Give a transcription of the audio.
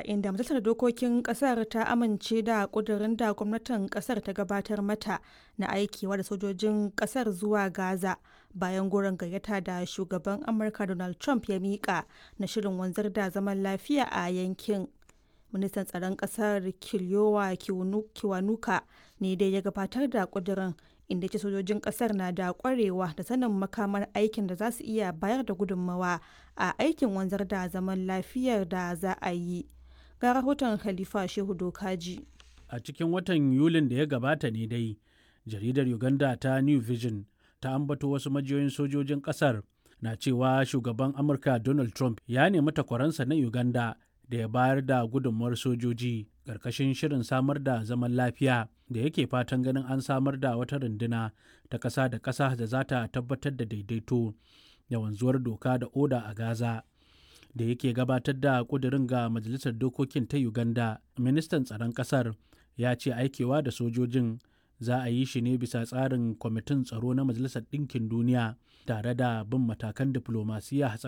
inda majalisar dokokin kasar ta amince da kudirin da gwamnatin kasar ta gabatar mata na aikewa da sojojin kasar zuwa gaza bayan goron gayyata da shugaban amurka donald trump ya mika na shirin wanzar da zaman lafiya a yankin ministan tsaron kasar kiliyowa kiwanuka ne dai ya gabatar da kudirin inda ce sojojin kasar na da kwarewa da sanin makamar aikin da za su iya bayar da gudunmawa a aikin wanzar da zaman lafiyar da za a yi ga rahoton khalifa shehu dokaji a cikin watan yulin da ya gabata ne dai jaridar uganda ta new vision ta ambato wasu majiyoyin sojojin kasar na cewa shugaban amurka donald trump ya nemi takwaransa na uganda da ya bayar da gudunmawar sojoji ƙarƙashin shirin samar da zaman lafiya da yake fatan ganin an samar da wata runduna ta ƙasa da ƙasa da za ta tabbatar da daidaito da wanzuwar doka da oda a gaza da yake gabatar da ƙudurin ga majalisar dokokin ta uganda ministan tsaron ƙasar ya ce aikewa da sojojin za a yi shi ne bisa tsarin kwamitin tsaro na majalisar ɗinkin duniya tare da bin matakan diflomasiyya